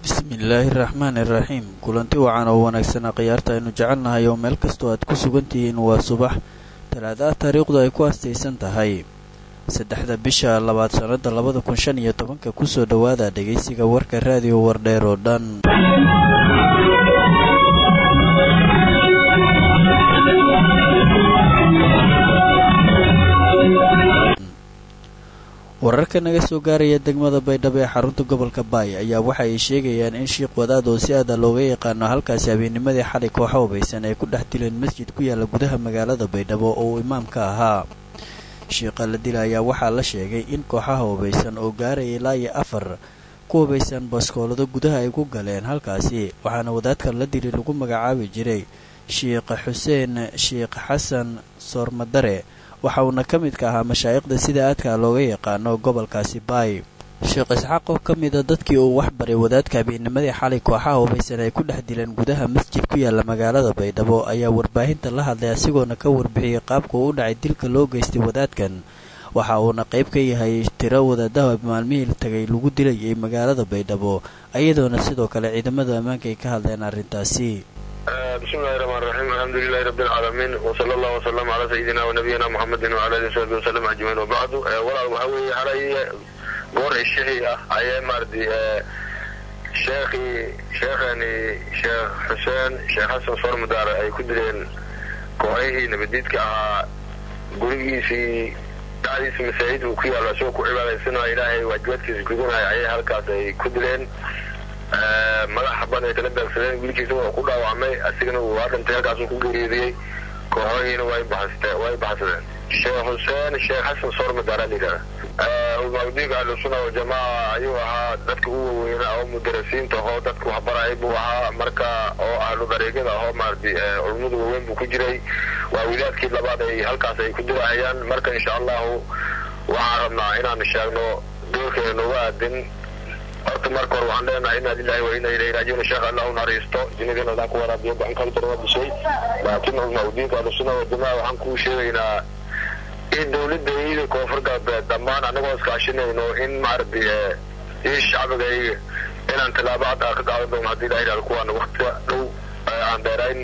bismillaahi raxmaan iraxiim kulanti wacan oo wanaagsanaa khiyaarta aynu jecelnahay oo meel kastoo aad ku sugan tihiin waa subax talaadaha taariikhdu ay ku astaysan tahay saddexda bisha labaad sannada labada kun shan iyo tobanka kusoo dhowaada dhegaysiga warka raadiyo wardheer oo dhan wararka naga soo gaaraya degmada baydhabo ee xarunta gobolka baay ayaa waxa ay sheegayaan in shiikh wadaad oo si aada looga yaqaano halkaasi habeenimadii xalay kooxa hubaysan ay ku dhex dileen masjid ku yaala gudaha magaalada baydhabo oo uu imaamka ahaa shiikha la dila ayaa waxaa la sheegay in kooxaha hubaysan oo gaaraya ilaa iyo afar ku hubaysan baskoolado gudaha ay ku galeen halkaasi waxaana wadaadkan la dili lagu magacaabi jiray shiikh xuseen shiikh xasan soormadare waxa uuna ka midka ahaa mashaa'iqda sida aadka looga yaqaano gobolkaasi baay sheekh isxaaq oo ka mida dadkii uu wax baray wadaadka habeenimadii xalay kooxaha hubaysan ay ku dhex dileen gudaha masjid ku yaala magaalada baydhabo ayaa warbaahinta la hadlay asigoona ka warbixiyey qaabka uu u dhacay dilka loo geystay wadaadkan waxa uuna qayb ka yahay tiro wadaadaha maalmihii tagay lagu dilayay magaalada baydhabo iyadoona sidoo kale ciidamada ammaanka ay ka hadleen arrintaasi bismillahi raxmaan raxiim alxamdulilahi rabbi alcaalamiin wsala allahu wasalam calaa sayidina wanabiyina muxamedin wcala alihi wasaxbi wasalam ajmaciin wabacdu walaal waxaa weeye xalay goor ishihii ah ayay maaradi sheekhii sheekhani sheekh xuseen sheekh xasan soormadaar ay ku dileen kooxihii nabadiidka ahaa gurigiisii dacdiisa masaajid uu ku yaalo isagoo ku cibaadaysanaya ilaahay waajibaadkiisa gudanaya ayay halkaas ay ku dileen madaxa ban ay kala daagsadeen wiilkiisa waa ku dhaawacmay asigana waa dhintay halkaasuu ku geeriyoodiyey kooxohiina way baxsadeen sheekh xuseen sheekh xasan soormadaara layidhahda ulmaadiinka ahlusuna waljamaaca ayuu ahaa dadka u waweynaa oo mudarasiinta ahoo dadka waxbarayay buu ahaa marka oo ahlu dariiqada ahoo maarati culummada waaweyn buu ku jiray waa wilaadkii labaad ay halkaas ay ku dirahayaan marka insha allahu waxaan rabnaa inaan sheegno doorkeena nooga aadin horta marka hore waxaan leenahay inaa lilahi wa inaa ilayhi raajiun sheekh allah u naxariisto jinigan allah ku waraabiyo gacan kala jara waa dishay laakiin ulmaudiinka ahlusuna waljamaca waxaan kuu sheegaynaa in dawladda iyada koonfur galbeed dhammaan annagoo iskaashinayno in maaragtay ii shacbigayga inaan tilaabo hadda ka qaadan doono haddii ilaha yidhahdo kuwaana waktiga dhow aan dheerayn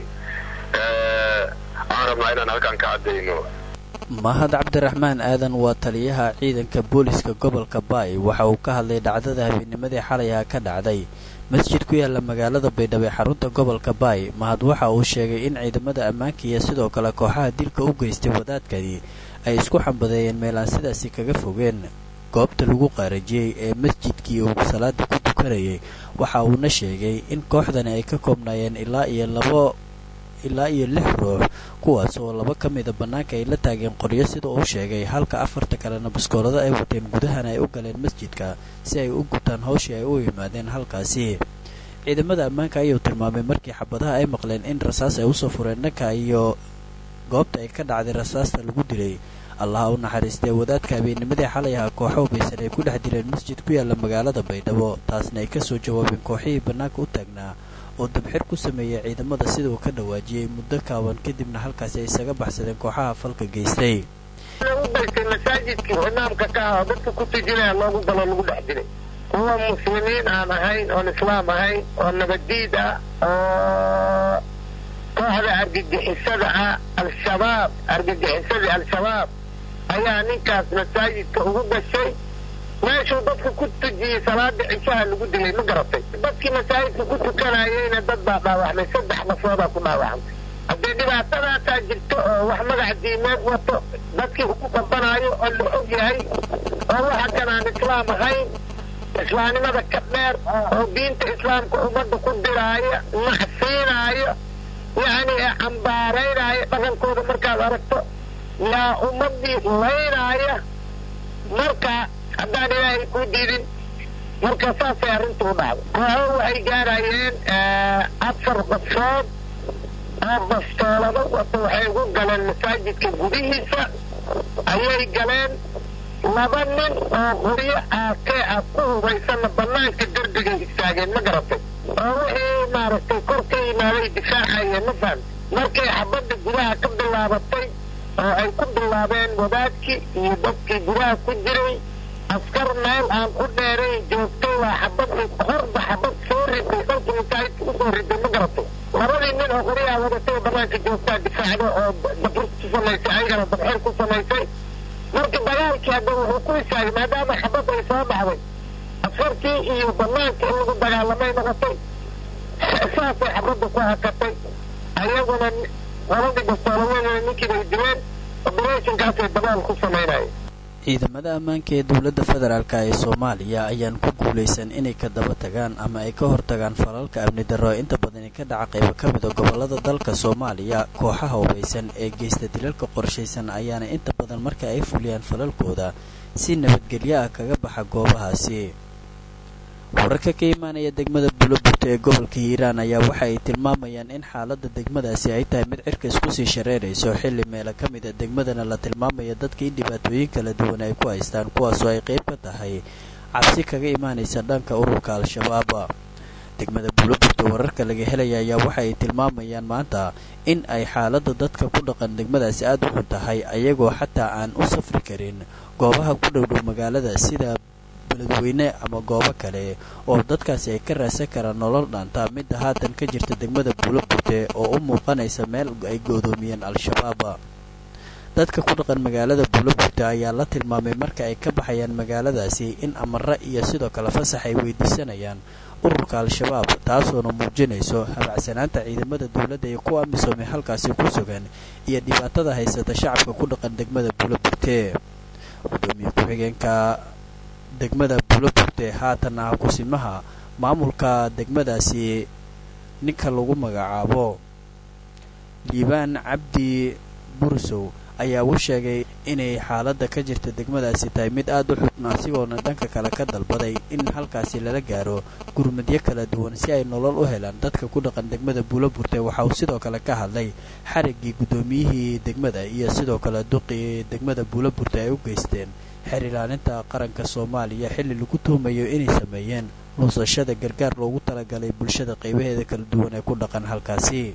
aan rabnaa inaan halkaan ka caddayno mahad cabdiraxmaan aadan waa taliyaha ciidanka booliska gobolka baay waxa uu ka hadlay dhacdada habeenimadii xalay ah ka dhacday masjid ku yaala magaalada baydhabo ee xarunta gobolka baay mahad waxa uu sheegay in ciidamada ammaanka iyo sidoo kale kooxaha dilka u geystay wadaadkani ay isku xambadeeyeen meel aan sidaasi kaga fogeen goobta lagu qaarajiyey ee masjidkii uu salaada ku tukanayay waxa uuna sheegay in kooxdani ay ka koobnaayeen ilaa iyo labo ilaa iyo lix ruux kuwaas oo laba ka mida bannaanka ay la taageen qoryo sida uu sheegay halka afarta kalena baskoolado ay wateen gudahana ay u galeen masjidka si ay u gutaan hawshii ay u yimaadeen halkaasi ciidamada ammaanka ayuu tilmaamay markii xabadaha ay maqleen in rasaas ay usoo fureen dhanka iyo goobta ay ka dhacday rasaasta lagu dilay allaha u naxariistee wadaadka habeenimadii xalay aha kooxo hubaysan ay ku dhex dileen masjid ku yaala magaalada baydhabo taasna ay kasoo jawaabeen kooxihii bannaanka u taagnaa oo dabxir ku sameeyay ciidamada sida uu ka dhawaajiyey muddo kaaban kadibna halkaasi ay isaga baxsadeen kooxaha falka geystay lagu daystay masaajidkii imaamka ka ah oo dadka ku tujinaya loogu galo lagu dhex dilay kuwa muslimiin aan ahayn oon islaam ahayn oo nabaddiid ah oo kooxda argagixisada ah al-shabaab argagixisadii al-shabaab ayaa ninkaas masaajidka ugu gashay meeshuu dadka ku tujiyey salaada cishaha lagu dilay ma garatay dadkii masaajidka ku tukanayeyna dad baa dhaawacmay saddex nafoodaa ku dhaawacmay haddii dhibaatadaasaa jirto oo wax magac diimeed wato dadkii ugu qabanaayo oo la og yahay oo waxa kan aan islaam ahayn islaamnimada ka dheer oo diinta islaamka ummadda ku diraaya nacsiinaayo yacni cambaaraynaayo dhaqankooda markaad aragto yaa ummadii laynaaya marka haddaan ilaahay kuu diidin marka saasay arrintu u dhacday kooxo waxay gaarayeen afar basood oo bastoolado wata waxay ugu galeen masaajidka gudihiisa ayay galeen laba nin oo qoryo aakee ah ku hubaysanna bannaanka derbigay istaageen ma garatay oo wixii maaragtay kor ka yimaaday difaacayeen ma fahamta markay xabadda gudaha ka bilaabatay oo ay ku bilaabeen wadaadkii iyo dadkii gudaha ku jiray askar meel aan u dheerayn joogtay waa xabadii horba xabad soo soo riday ma garato labadii nin oo qoryaha wadatay banaanka joogtaa difaacda oo dabxir ku samaysay ayagana dabxir ku samaysay marka dagaalkii hadda wuxuu ku istaagay maadaama xabad ay soo dhacday askartii iyo banaanka in lagu dagaalamay noqotay saasay xabadda ku hakatay ayaguna labadii bastoolaweedana ninkii bay dileen operationkaasay dabaal ku samaynayeen ciidamada ammaanka ee dowladda federaalk ee soomaaliya ayaan ku guulaysan inay ka daba tagaan ama ay ka hortagaan falalka amni darro inta badani ka dhaca qaybo ka mida gobollada dalka soomaaliya kooxaha hubaysan ee geysta dilalka qorshaysan ayaana inta badan marka ay fuliyaan falalkooda si nabadgelyo ah kaga baxa goobahaasi wararka ka imaanaya degmada buloburta ee gobolka hiiraan ayaa waxa ay tilmaamayaan in xaaladda degmadaasi ay tahay mid cirka isku sii shareerayso xilli meelo ka mid a degmadana la tilmaamaya dadka in dhibaatooyin kala duwan ay ku haystaan kuwaasoo ay qayb ka tahay cabsi kaga imaanaysa dhanka ururka al-shabaab degmada buloburta wararka laga helaya ayaa waxa ay tilmaamayaan maanta in ay xaaladda dadka ku dhaqan degmadaasi aada u xun tahay ayagoo xataa aan u safri karin goobaha ku dhowdhow magaalada sida beledweyne ama goobo kale oo dadkaasi ay ka raadsan karaan nolol dhaanta midda haatan ka jirta degmada buuloburte oo u muuqanaysa meel ay goodoomiyeen al-shabaab dadka ku dhaqan magaalada buuloburte ayaa la tilmaamay marka ay ka baxayaan magaaladaasi in amare iyo sidoo kale fasax ay weydiisanayaan ururka al-shabaab taasoona muujinayso habacsanaanta ciidamada dowladda iyo kuwa amisoomay halkaasi ku sugan iyo dhibaatada haysata shacabka ku dhaqan degmada buuloburte gudoomiye ku-xigeenka degmada buuloburte haatan ah kusimaha maamulka degmadaasi ninka lagu magacaabo liibaan cabdi bursow ayaa u sheegay inay xaaladda ka jirta degmadaasi tahay mid aada u xun asigoona dhanka kale ka dalbaday in halkaasi lala gaaro gurmadyo kala duwan si ay nolol u helaan dadka ku dhaqan degmada buuloburte waxa uu sidoo kale ka hadlay xariggii guddoomiyihii degmada iyo sidoo kale duqii degmada buuloburte ay u geysteen xeer ilaalinta qaranka soomaaliya xilli lagu tuhumayo inay sameeyeen luusashada gargaar loogu talagalay bulshada qaybaheeda kala duwan ee ku dhaqan halkaasi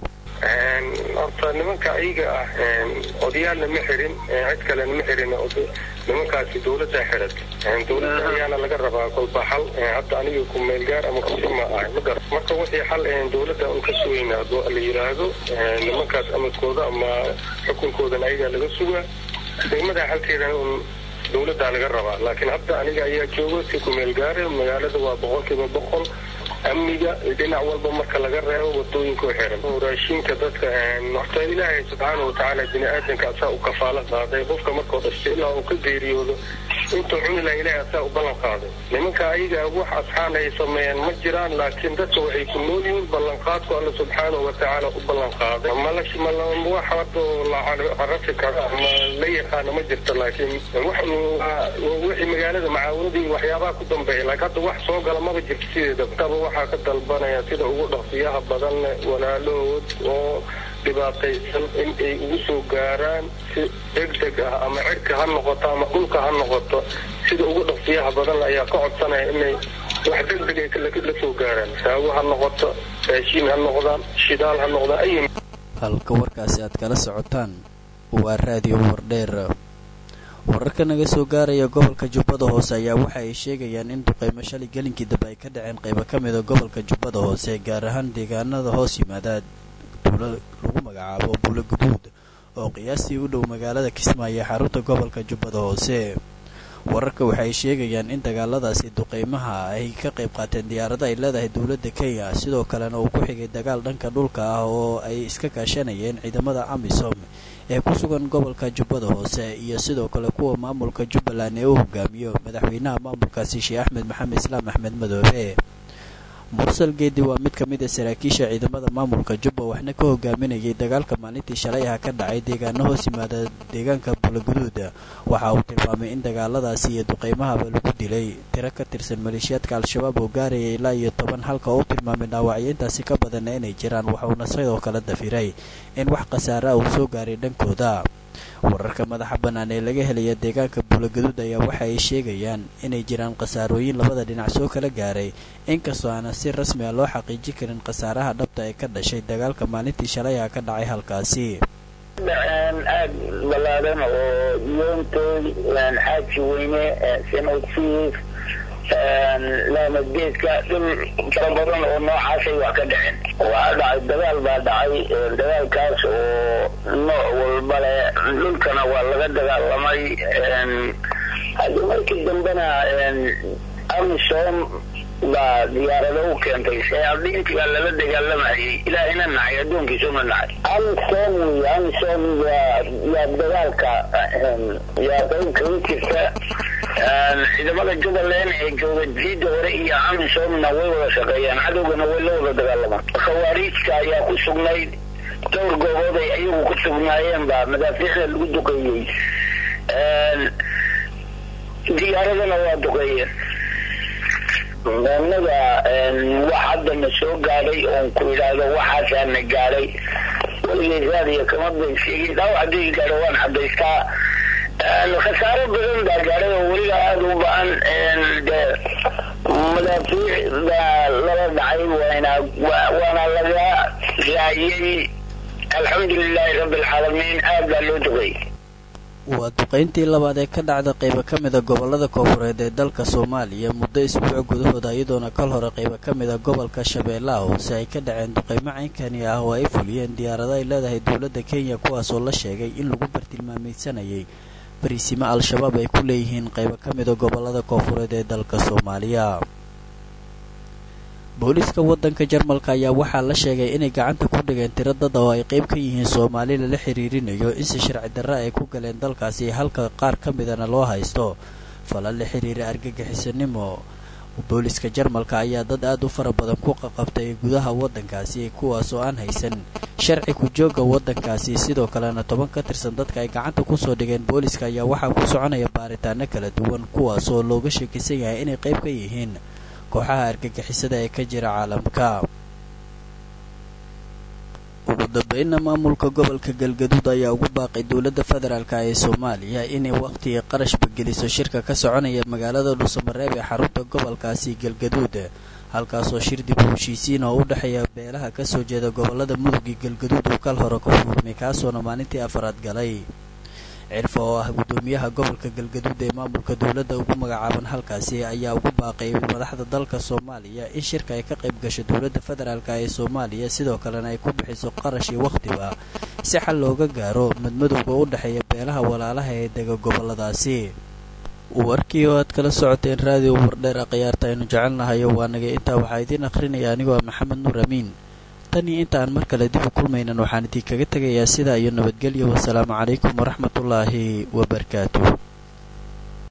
horta nimanka ayaga ah odayaalna ma xirin cid kalena ma xirin nimankaasi dawladda xiran dawladda ayaana laga rabaa kolba xal hadda aniga ku meelgaar ama kusima ahay ma gar marka wixii xal dawladda un ka sugayna hadduu la yidhaahdo nimankaas amadkooda ama xukunkoodan ayagaa laga sugaa degmada xalkeedana un dawladdaa laga rabaa laakiin hadda aniga ayaa jooga si ku meelgaare magaalada waa boqolkiiba boqol amniga dhinac walba marka laga reebo wadooyinka u xiran raashinka dadka horta ilaahay subxaana watacaala bini aadanka asaa u kafaalo qaaday qofka markuu dhashtay ilaa uu ka geeriyoodo intuu cuni laha ilahay asaa u ballan qaaday nimanka ayaga wax asxaan ay sameeyeen ma jiraan laakiin dadka waxay ku nool yihiin ballanqaadku alla subxaana watacaala u ballan qaaday malash wax hadda la carafi karo ama la yaqaano ma jirto laakiin wax wixii magaalada macaawiradii waxyaabaha ku dambeeya laakiin hadda wax soo gala maba jirto sideedaba waxaa ka dalbanaya sida ugu dhaqsiyaha badan walaalahood oo dhibaataysan in ay ugu soo gaaraan si degdeg ah ama cirka ha noqoto ama dhulka ha noqoto sida ugu dhaqsiyaha badan ayaa ka codsanaya inay wax degdeg ay la soo gaaraan saawo ha noqoto raashiin ha noqdaan shidaal ha noqdaan ay halka warkaasi aad kala socotaan waa raadiyo wardheer wararka naga soo gaaraya gobolka jubbada hoose ayaa waxa ay sheegayaan in duqeymo shalay gelinkii dambe ay ka dhaceen qaybo ka mida gobolka jubbada hoose gaar ahaan deegaanada hoos yimaada duulo lagu magacaabo buulo guduud oo qiyaastii u dhow magaalada kismaayo ee xarunta gobolka jubbada hoose wararka waxa ay sheegayaan in dagaaladaasi duqeymaha ay ka qayb qaateen diyaarada ay leedahay dowladda kenya sidoo kalena uu ku xigay dagaal dhanka dhulka ah oo ay iska kaashanayeen ciidamada amisom ee ku sugan gobolka jubbada hoose iyo sidoo kale kuwa maamulka jubbaland ee u hogaamiyo madaxweynaha maamulkaasi sheekh axmed maxamed islaam axmed madoobe mursal geedi waa mid ka mid a saraakiisha ciidamada maamulka jubba waxna ka hogaaminayay dagaalka maalintii shalay ah ka dhacay deegaano hoos yimaada deegaanka buulaguduud waxa uu tilmaamay in dagaaladaasi iyo duqeymahaba lagu dilay tiro ka tirsan maleeshiyaadka al-shabaab oo gaaraya ilaa iyo toban halka uu tilmaamay dhaawacyo intaasi ka badanna inay jiraan waxauna sidoo kale dafiray in wax khasaare ah uu soo gaaray dhankooda wararka madaxa bannaan ee laga helaya deegaanka buulaguduud ayaa waxa ay sheegayaan inay jiraan khasaarooyin labada dhinac soo kala gaaray inkastoo aana si rasmi ah loo xaqiijin karin khasaaraha dhabta ee ka dhashay dagaalka maalintii shalay ah ka dhacay halkaasi dhaceen aad balaadan oo yoontooy xaaji weyne sanofiis laamageedka dhul fara badan oo noocaasay wax ka dhaceen waxaa dhacay dagaal baa dhacay dagaalkaas oo nooc walba leh dhulkana waa laga dagaalamay haddi markii dambena amisom baa diyaarado u keentay shayaadiintii baa lala dagaalamayay ilaahina nacay addoonkiisuna nacay amisom wey amisom yaa yaa dagaalka yaa qayb kaga jirta ciidamada jubbaland ee jooga jiida hore iyo amisomna way wada shaqeeyaan cadowgana way la wada dagaalamaan khawaariijka ayaa ku sugnayd dhowr goobood ay ayagu ku sugnaayeen baa madaafiicda lagu duqeeyey diyaaradana waa duqeeyeen anaga wax hadda na soo gaadhay oon ku idhaahdo waxaasaa na gaadhay weligay raadiya kama ban sheegin dhaawac haddii gaadho waan cadaystaa khasaaro badan baa gaadhay oo weliba aada u ba-an de madaafiic baa lala dhacay waana waana laga raayay alxamdulilaahi rabbi alcaalamiin aad baa loo duqeeyey waa duqayntii labaad ee ka dhacda qaybo ka mida gobollada koofureed ee dalka soomaaliya muddo isbuuc gudahooda iyadoona kal hore qaybo ka mida gobolka shabeellaha hoose ay ka dhaceen duqaymo caynkani ah oo ay fuliyeen diyaarado ay leedahay dowladda kenya kuwaasoo la sheegay in lagu bartilmaamaysanayay bariisimo al-shabaab ay ku leeyihiin qaybo ka mida gobollada koofureed ee dalka soomaaliya booliiska waddanka jarmalka ayaa waxaa la sheegay inay gacanta ku dhigeen tiro dad oo ay qayb ka yihiin soomaali lala xiriirinayo in si sharci darre ay ku galeen dalkaasi halka qaar ka midana loo haysto falal la xiriira argagixisanimo booliiska jarmalka ayaa dad aad u fara badan ku qaqabtay gudaha waddankaasi kuwaasoo aan haysan sharci ku jooga waddankaasi sidoo kalena toban ka tirsan dadka ay gacanta kusoo dhigeen booliiska ayaa waxaa ku soconaya baaritaano kala duwan kuwaasoo looga sheekisan yahay inay qayb ka yihiin kooxaha argagixisada ee ka jira caalamka ugu dambeynna maamulka gobolka galgaduud ayaa ugu baaqay dowladda federaalka ee soomaaliya inay wakhtiga qarashba geliso shirka ka soconaya magaalada dhuusamareeb ee xarunta gobolkaasi galgaduud halkaasoo shir dib u heshiisiin oo u dhexeeya beelaha kasoo jeeda gobolada mudug iyo galgaduud uu kal hore ku furmay kaasoona maalintii afaraad galay cirfa oo ah guddoomiyaha gobolka galgaduud ee maamulka dowladda ugu magacaaban halkaasi ayaa ugu baaqay madaxda dalka soomaaliya in shirka ay ka qayb gasho dowladda federaalk ee soomaaliya sidoo kalena ay ku bixiso qarash iyo wakhtiba si xal looga gaaro madmadowga u dhexeeya beelaha walaalaha ee dega goboladaasi warkii oo aad kala socoteen raadiyo wardheer a khiyaarta aynu jecelnahayo waa naga intaa waxaa idiin akhrinaya anigoo ah maxamed nuur amiin tan iyo inta aan mar kale dib u kulmaynan waxaan idinkaga tegayaa sidaa iyo nabadgelyo wasalaamu calaykum waraxmatullaahi wabarakaatuh